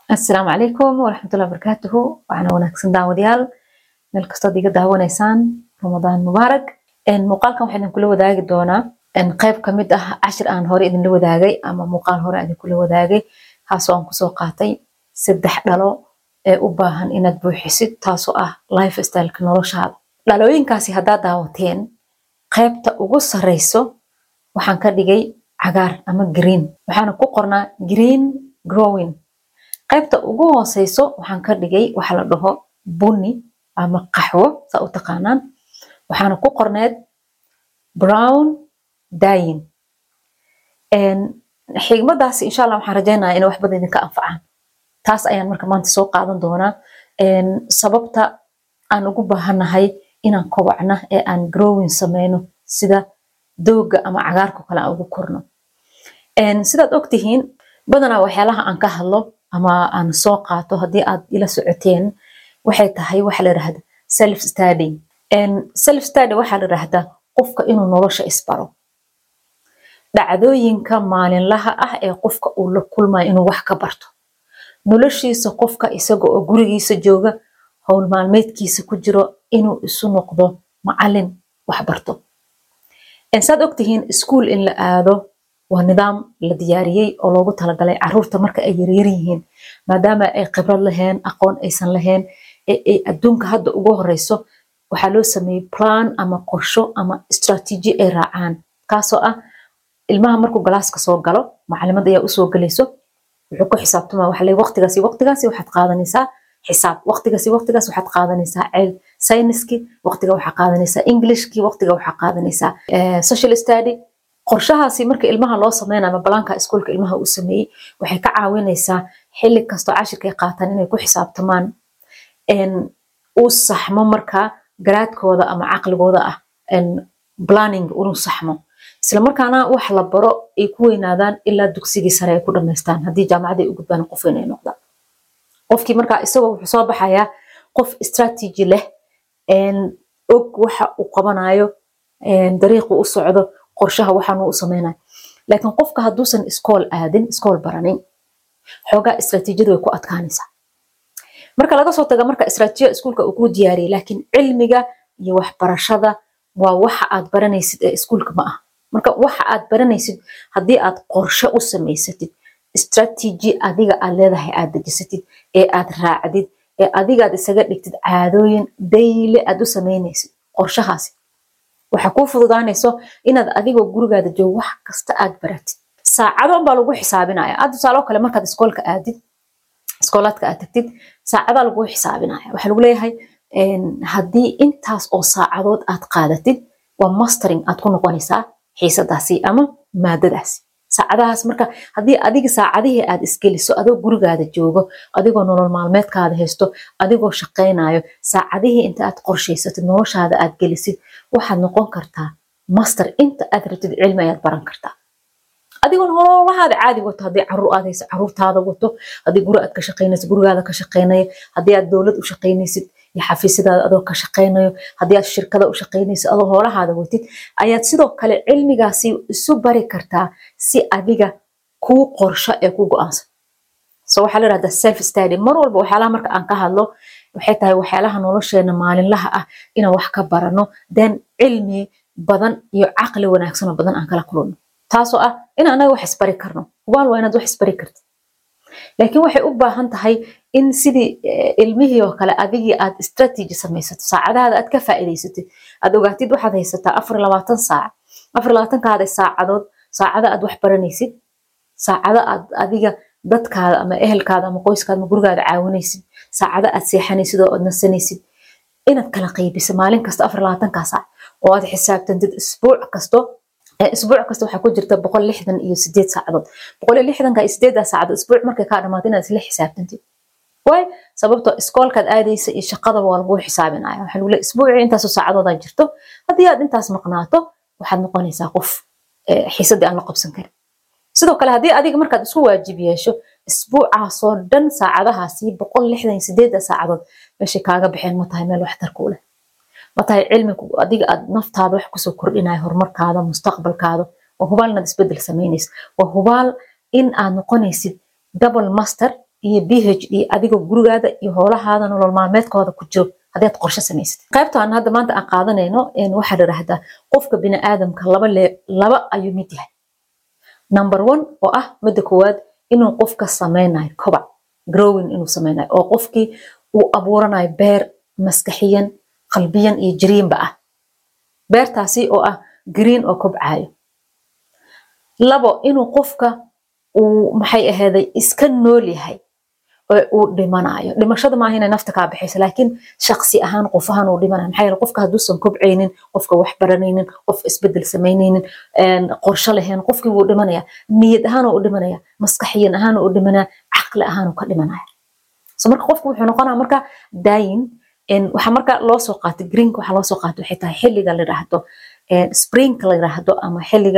asalaamu calaykum waraxmatullahi wabarakaatuhu waxaana wanaagsan daawadayaal meel kastood iga daawanaysaan ramadaan mubaarak muuqaalkan waxaa idinkula wadaagi doonaa qayb kamid ah cashir aan hore idinla wadaagay ama muuqaal hore aan idinkula wadaagay kaasoo aan kusoo qaatay saddex dhalo ee u baahan inaad buuxisid taasoo ah life styleka noloshaada dhalooyinkaasi haddaad daawateen qaybta ugu sareyso waxaan ka dhigay cagaar ama green waxaana ku qornaa green growing qaybta ugu hooseyso waxaan ka dhigay waxa la dhaho bunni ama qaxwo saa u taqaanaan waxaana ku qorneed brown dying xigmadaasi insha allah waxaan rajeynaya inay wax badan idinka anfacaan taas ayaan marka maanta soo qaadan doonaa sababta aan ugu baahanahay inaan kobacna ee aan growing sameyno sida dooga ama cagaarka kale aan ugu korno sidaad ogtihiin badanaa waxyaalaha aan ka hadlo ama aan soo qaato haddii aad ila socoteen waxay tahay waxa la yidhahda self study self study waxaa la yidhahdaa qofka inuu nolosha isbaro dhacdooyinka maalinlaha ah ee qofka uu la kulmayo inuu wax ka barto noloshiisa qofka isaga oo gurigiisa jooga howl maalmeedkiisa ku jiro inuu isu noqdo macalin wax barto saad ogtihiin iskuol in la aado waa nidaam la diyaariyey oo loogu talagalay caruurta marka ay yaryar yihiin maadaama ay khibrad laheen aqoon aysan lahayn ee adduunka hadda ugu horeyso waxaa loo sameeyey plan ama qorsho ama istraatiiji ay raacaan kaasoo ah ilmaha markuu galaaska soo galo macalimad ayaa usoo gelayso wuxuu ku xisaabtama waxa leey waqtigaasi waqtigaasi waxaad qaadanaysaa xisaab waqtigaasi waqtigaas waxaad qaadanaysaa ceel sayniski waqtiga waxaa qaadanaysaa englishki waqtiga waxaa qaadanaysaa social study qorshahaasi marka ilmaha loo sameynayo ama balaanka iskuolka ilmaha uu sameeyey waxay ka caawinaysaa xilli kastoo cashirkay qaataan inay ku xisaabtamaan uu saxmo marka garaadkooda ama caqligooda ah planning inuu saxmo isla markaana wax la baro ay ku weynaadaan ilaa dugsigii sare ay ku dhamaystaan haddii jaamacaday u gudbaan qof inay noqdaan qofkii marka isagoo wuxuu soo baxayaa qof strategy leh og waxa uu qabanayo dariiqu u socdo qorshaha waxaan u sameynayo laakiin qofka hadduusan iskool aadin iskool baranin xoogaa istraatiijiyadu way ku adkaanaysaa marka laga soo taga marka istraatiijiyada iskuulka uu ku diyaariyay laakiin cilmiga iyo waxbarashada waa waxa aad baranaysid ee iskuulka ma ah marka waxa aad baranaysid haddii aad qorshe u samaysatid istraatiiji adiga aad leedahay aad dejisatid ee aad raacdid ee adigaad isaga dhigtid caadooyin dayle aad u samaynaysid qorshahaasi waxaa kuu fududaanayso inaad adigoo gurigaada joogo wax kasta aad baratid saacado unbaa lagu xisaabinaya aad tusaalo kale markaad iskoolka aadid iskoolaadka aad tagtid saacadaa lagu xisaabinaya waxaa lagu leeyahay haddii intaas oo saacadood aad qaadatid waa mastering aad ku noqonaysaa xiisadaasi ama maadadaasi saacadahaas marka haddii adiga saacadihii aad isgeliso adoo gurigaada joogo adigoo nolol maalmeedkaada haysto adigoo shaqaynayo saacadihii inta aad qorshaysatid noloshaada aad gelisid waxaad noqon kartaa master inta aad rabtid cilmi ayaad baran kartaa adigoo nololahaada caadi wato haddii caruur aad hayso caruurtaada wato haddii guri aad ka shaqaynaysid gurigaada ka shaqaynaya haddii aad dowlad u shaqaynaysid iyo xafiisyadaada adoo ka shaqaynayo haddii aad shirkada u shaqaynaysid adoo hoolahaada watid ayaad sidoo kale cilmigaasi isu bari kartaa si adiga kuu qorsho ee ku go-aansan so waxaa la yidhahdaa self study mar walba waxyaalaha marka aan ka hadlo waxay tahay waxyaalaha nolosheena maalinlaha ah inaan wax ka barano then cilmi badan iyo caqli wanaagsan oo badan aan kala kulano taasoo ah in anaga wax isbari karno hubaal waa inaad wax isbari kartid laakiin waxay u baahan tahay in sidii ilmihii oo kale adigii aad strategy samaysato saacadahaada aad ka faa'iidaysatid aad ogaatid waxaad haysataa afar labaatan saac afar labaatankaada saacadood saacada aad wax baranaysid saacada aad adiga dadkaada ama ehelkaada ama qoyskaada ama gurigaada caawinaysid saacada aad seexanaysid oo aad nasanaysid inaad kala qaybiso maalin kasta afar labaatankaa saac oo aad xisaabtantid isbuuc kasto isbuuc kasta waxaa ku jirta boqol lixdan iyo sideed saacadood boqol iyo lixdanka iyo sideeddaa saacadood isbuuc markay kaa dhamaato inaad isla xisaabtantid waay sababtoo iskoolkaad aadaysa iyo shaqadaba waa laguu xisaabinaya waxaa lagu leeyahay isbuucii intaasoo saacadoodaa jirto haddii aad intaas maqnaato waxaad noqonaysaa qof xiisadii aan la qabsan karin sidoo kale haddii adiga markaad isku waajib yeesho isbuucaasoo dhan saacadahaasi boqol lixdan iyo sideedda saacadood meeshay kaaga baxeen ma tahay meel waxtar kuu leh ma tahay cilmigu adiga aad naftaada wax kusoo kordhinaya horumarkaada mustaqbalkaada waa hubaal inaad isbedel samaynaysa waa hubaal in aad noqonaysid double master iyo b h d adigoo gurigaada iyo howlahaada nolol maalmeedkooda ku jiro haddaad qorshe samaysatid qaybta aan hadda maanta aan qaadanayno waxaa ladhahdaa qofka biniaadamka laba le laba ayuu mid yahay number one oo ah midda koowaad inuu qofka sameynayo kobac growing inuu sameynayo oo qofkii uu abuuranayo beer maskaxiyan qalbiyan iyo jiriinba ah beertaasi oo ah green oo kobcayo labo inuu qofka uu maxay ahaaday iska nool yahay oo uu dhimanayo dhimashada maaha inay nafta kaa baxayso laakiin shaqsi ahaan qof ahaan uu dhimanayo maxaa yeele qofka hadduusan kobcaynin qofka wax baranaynin qof isbedel samaynaynin qorshe lahayn qofkii wuu dhimanaya niyad ahaan uu dhimanaya maskaxiyan ahaan uu dhimanaya caqli ahaan uu ka dhimanaya so marka qofku wuxuu noqonaya marka daayin waxaa marka loo soo qaatay greenka waxaa loo soo qaatay waxay tahay xilliga la yidhaahdo springka la yidhaahdo ama xilliga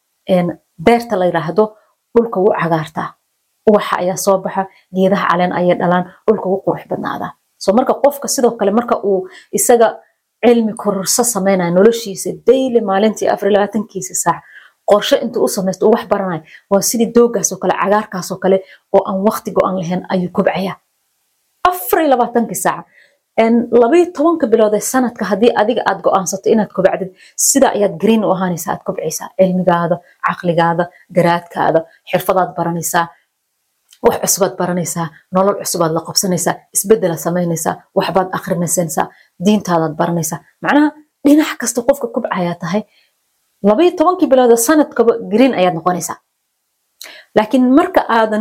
beerta la yidhaahdo dhulka wuu cagaartaa uwaxa ayaa soo baxa geedaha caleen ayay dhalaan dhulka wuu qurux badnaadaa so marka qofka sidoo kale marka uu isaga cilmi kororso samaynayo noloshiisa daily maalintii afar labaatankiisa saac qorshe intuu u samaysto uu wax baranayo waa sidii doogaasoo kale cagaarkaasoo kale oo aan waqti go-an lahayn ayuu kobcaya afar iyo labaatankii saaca labayo tobanka bilood ee sanadka haddii adiga aad go-aansato inaad kobacdid sida ayaad green u ahaanaysaa aad kobcaysaa cilmigaada caqligaada garaadkaada xirfadaad baranaysaa wax cusubaad baranaysaa nolol cusubaad la qabsanaysaa isbedela samaynaysaa waxbaad akrinaysanaysaa diintaadaad baranaysaa macnaha dhinac kasta qofka kobcayaa tahay labayo tobankii bilood ee sanadkaba green ayaad noqonaysaa laakiin marka aadan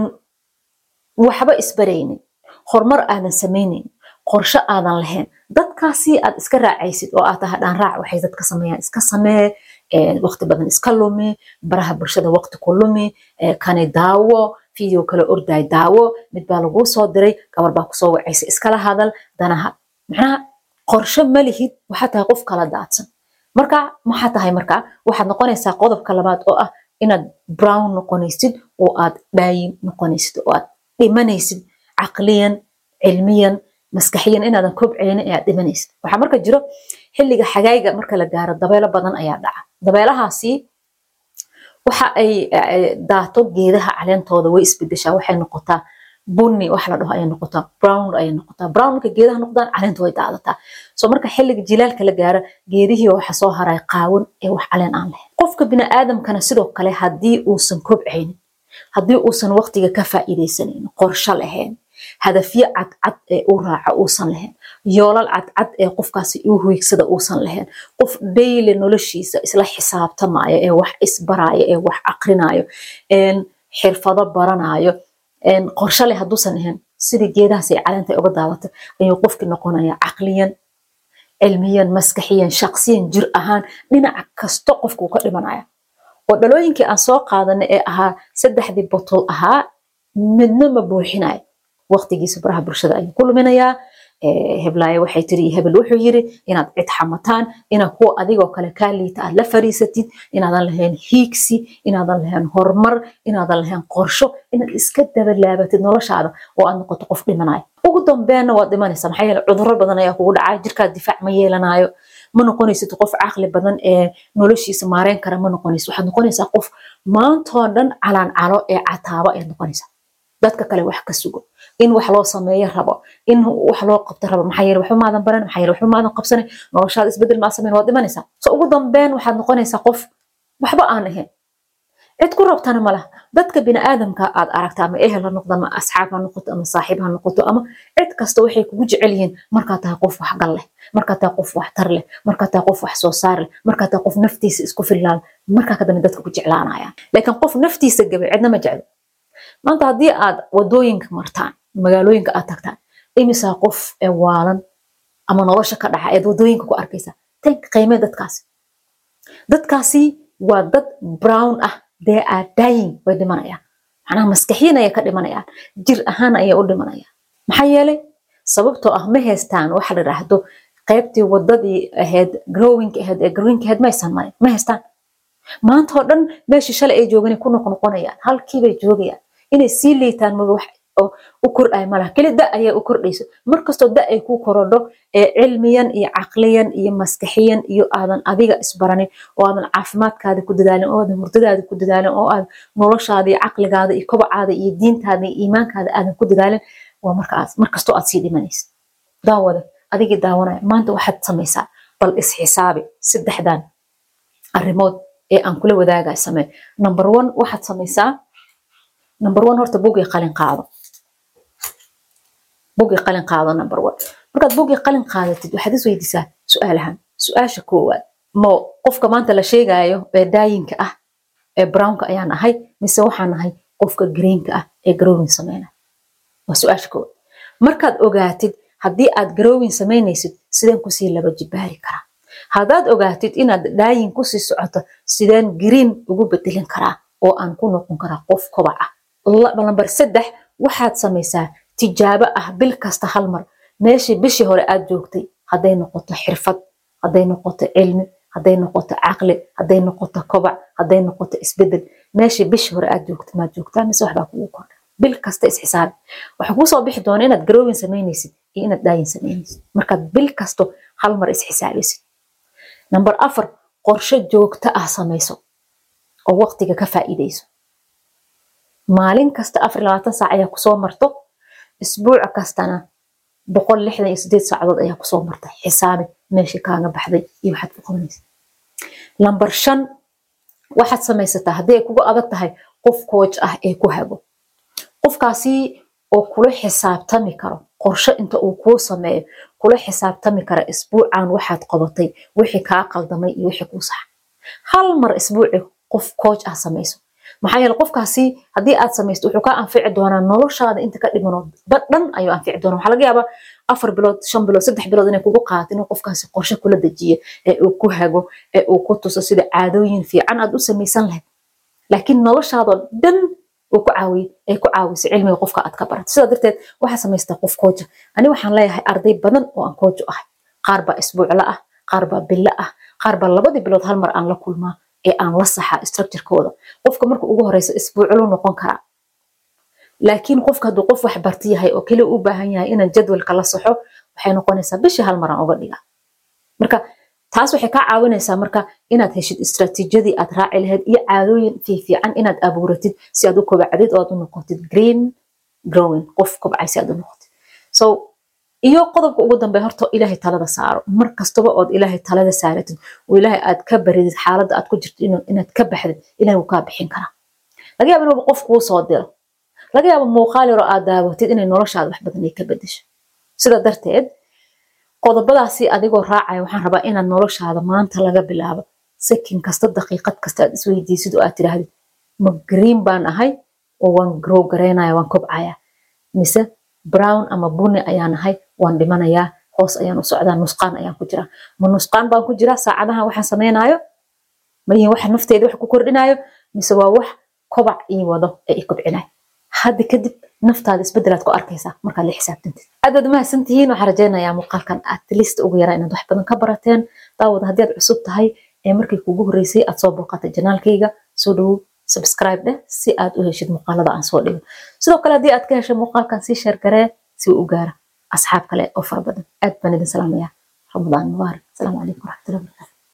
waxba isbaraynin horumar aadan samaynayn qorshe aadan lahayn dadkaasi aad iska raacaysid oo aad tahay dhaan raac waxay dadka sameeyaan iska samee waqti badan iska lumi baraha bulshada waqti ku lumi kani daawo video kale orday daawo mid baa laguu soo diray gabar baa kusoo wacaysa iskala hadal danaha macnaha qorshe ma lihid waxaa tahay qof kala daadsan marka maxaa tahay marka waxaad noqonaysaa qodobka labaad oo ah inaad brown noqonaysid oo aad dhaayin noqonaysid oo aad dhimanaysid caqliyan cilmiyan maskaxiyan inaadan kobcaynin ee aad dhimanaysid waxaa marka jiro xilliga xagayga marka la gaaro dabeelo badan ayaa dhaca dabeelahaasi waxa ay daato geedaha caleentooda way isbedeshaa waxay noqotaa bunni wax la dhaho ayay noqotaa brown ayay noqotaa brown marka geedaha noqdaan caleentu way daadataa so marka xilliga jilaalka la gaaro geedihii waxa soo haray qaawan ee wax caleen aan lahayn qofka biniaadamkana sidoo kale haddii uusan kobcaynin haddii uusan waqtiga ka faa'iidaysanaynin qorshe lahayn hadafyo cadcad ee uu raaco uusan lahayn yoolal cadcad ee qofkaasi uu hiigsada uusan lahayn qof dayle noloshiisa isla xisaabtamaayo ee wax isbaraayo ee wax aqrinayo xirfado baranayo qorshe leh hadduusan ahayn sidii geedahaas ay caleenta uga daadatay ayuu qofkii noqonaya caqliyan cilmiyan maskaxiyan shaqsiyan jir ahaan dhinaca kasto qofkuu ka dhimanaya oo dhalooyinkii aan soo qaadanay ee ahaa saddexdii botol ahaa midna ma buuxinayo waqtigiisa baraha bulshada ayuu ku luminayaa heblaayo waxay tiri hebel wuxuu yiri inaad cid xamataan inaad kuwa adigoo kale kaa liita aad la fariisatid inaadan lahayn hiigsi inaadan lahayn horumar inaadan lahayn qorsho inaad iska dabalaabatid noloshaada oo aad noqoto qof dhimanaya ugu dambeenna waad dhimanaysaa maxaa yeele cudurro badan ayaa kugu dhacaya jirkaad difaac ma yeelanayo ma noqonaysid qof caqli badan ee noloshiisa maareyn kara ma noqonaysid waxaad noqonaysaa qof maantoo dhan calaan calo ee cataabo ayaad noqonaysaa dadka kale wax ka sugo in wax loo sameeyo rabo in wax loo qabto rabo maxaa yeele waxba maadan baran maxaa yeele waxba maadan qabsanin noloshaada isbedel maa sameyn waad dhimanaysaa so ugu dambeyn waxaad noqonaysaa qof waxba aan ahayn cid ku rabtana ma laha dadka biniaadamka aad aragta ama ehel ha noqdo ama asxaab ha noqoto ama saaxiib ha noqoto ama cid kasta waxay kugu jecel yihiin markaad tahay qof waxgal leh markaad tahay qof waxtar leh markaad tahay qof wax soo saar leh markaad tahay qof naftiisa isku fillaan markaa kadambe dadka ku jeclaanayaan laakiin qof naftiisa gabay cidna ma jeclo maanta haddii aad wadooyinka martaan magaalooyinka aad tagtaan imisaa qof ee waalan ama nolosha ka dhaxa eed wadooyinka ku arkaysaa tanka qiimee dadkaasi dadkaasi waa dad brown ah dee are dying way dhimanayaan macnaha maskaxiyan ayay ka dhimanayaan jir ahaan ayay u dhimanayaan maxaa yeelay sababtoo ah ma haystaan waxa la yidhaahdo qaybtii wadadii ahayd growing ahayd ee greenka ahayd maysan marin ma haystaan maanta oo dhan meeshii shalay ay joogeen ku noqnoqonayaan halkiibay joogayaan inay sii liitaan maga wax oo u kordhaya malaha keli da ayaa u kordhayso markastoo da ay ku korodho ee cilmiyan iyo caqliyan iyo maskaxiyan iyo aadan adiga isbaranin oo aadan caafimaadkaada ku dadaalin oo aadan hurdadaada ku dadaalin oo aad noloshaada iyo caqligaada iyo kobacaada iyo diintaada iyo iimaankaada aadan ku dadaalin waa markastoo aad sii dhimanaysa daawada adigii daawanaya maanta waxaad samaysaa bal isxisaabi saddexdan arrimood ee aan kula wadaagay samee number one waxaad samaysaa number one horta bugii qalin qaado bugii qalin qaado number one markaad bugii qalin qaadatid waxaad is weydiisaa su-aalahan su-aasha koowaad mo qofka maanta la sheegayo ee daayinka ah ee brownka ayaan ahay mise waxaan ahay qofka greenka ah ee garowin sameynaya waa su-aasha koowaad markaad ogaatid haddii aad garowin samaynaysid sideen kusii laba jibaari karaa haddaad ogaatid inaad daayin kusii socoto sideen green ugu bedelin karaa oo aan ku noqon karaa qof kobac ah lambar saddex waxaad samaysaa tijaabo ah bil kasta hal mar meeshii bishii hore aad joogtay hadday noqoto xirfad hadday noqoto cilmi hadday noqoto caqli hadday noqoto kobac hadday noqoto isbedel meeshii bishii hore aad joogtay maad joogtaa mise waxbaa kugu kordha bil kasta isxisaabi waxaa kuu soo bixi doona inaad garowin samaynaysid iyo inaad daayin samaynaysid markaad bil kasto hal mar isxisaabisid number afar qorshe joogto ah samayso oo waqtiga ka faa'iidayso maalin kasta afar labaatan saac ayaa kusoo marto isbuuc kastana boqol lixdan iyo sideed saacadood ayaa kusoo marta xisaabi meeshii kaaga baxday iyo waxaad ku qabanaysa lambar shan waxaad samaysataa haddii ay kugu adag tahay qof kooj ah ee ku hago qofkaasi oo kula xisaabtami karo qorshe inta uu kuu sameeyo kula xisaabtami kara isbuucan waxaad qabatay wixii kaa qaldamay iyo wixii kuu sax hal mar isbuuci qof kooj ah samayso maxaa yeele qofkaasi haddii aad samaysto wuxuu kaa anfici doonaa noloshaada inta ka dhimano dhan ayuu anfici doonaa waxaa laga yaabaa afar bilood shan bilood saddex bilood inay kugu qaadato inuu qofkaasi qorshe kula dejiyo ee uu ku hago ee uu ku tuso sida caadooyin fiican aad u samaysan lahayd laakiin noloshaadoo dhan uu ku caawiye ay ku caawiso cilmiga qofka aad ka barato sidaa darteed waxaa samaystaa qof kooja ani waxaan leeyahay arday badan oo aan koojo ahay qaar baa isbuucla ah qaar baa bilo ah qaar baa labadii bilood hal mar aan la kulmaa ee aan la saxaa structurekooda qofka marka ugu horeysa isbuuclu noqon karaa laakiin qofka hadduu qof wax barti yahay oo keliya u baahan yahay inaan jadwalka la saxo waxay noqonaysaa bishii hal maraan uga dhigaa marka taas waxay kaa caawinaysaa marka inaad heshid istraatiijiyadii aad raaci lahayd iyo caadooyin fiifiican inaad abuuratid si aad u kobacdid oo aad u noqotid green growing qof kobcay si aad u noqotid so iyo qodobka ugu dambe horta ilaahay talada saaro mar kastaba ood ilaahay talada saaratid oo ilaahay aad ka baridid xaaladda aad ku jirto inaad ka baxdid ilahay wuu kaa bixin karaa laga yaaba inuuba qof kuu soo diro laga yaaba muuqaal yaroo aad daawatid inay noloshaada wax badan ay ka bedesho sida darteed qodobadaasi adigoo raacaya waxaan rabaa inaad noloshaada maanta laga bilaabo sakin kasta daqiiqad kasta aad isweydiisid oo aad tidhaahdid ma green baan ahay oo waan grow garaynaya waan kobcaya mise brown ama buni ayaan ahay waan dhimanayaa hoos ayaan u socdaa nusqaan ayaan ku jiraa ma nusqaan baan ku jiraa saacadahan waxaan samaynayo ma yihin waxa nafteeda wax ku kordhinayo mise waa wax kobac ii wado ee i kobcinayo hadda kadib naftaada isbedelaad ku arkaysaa markaad la xisaabtantid aad aad umahadsantihiin waxaan rajaynayaa muuqaalkan aad list ugu yaraa inaad wax badan ka barateen daawada haddii aad cusub tahay ee markii kugu horreysay aad soo booqatay janaalkayga soo dhowow subscribe dheh si aad u heshid muuqaalada aan soo dhigo sidoo kale haddii aad ka heshay muuqaalkan sii sheer garee si uu u gaara asxaab kale oo fara badan aad baan idin salaamayaa ramadaan mubaarak asalaamu calaykum waraxmatullahi wabarakatu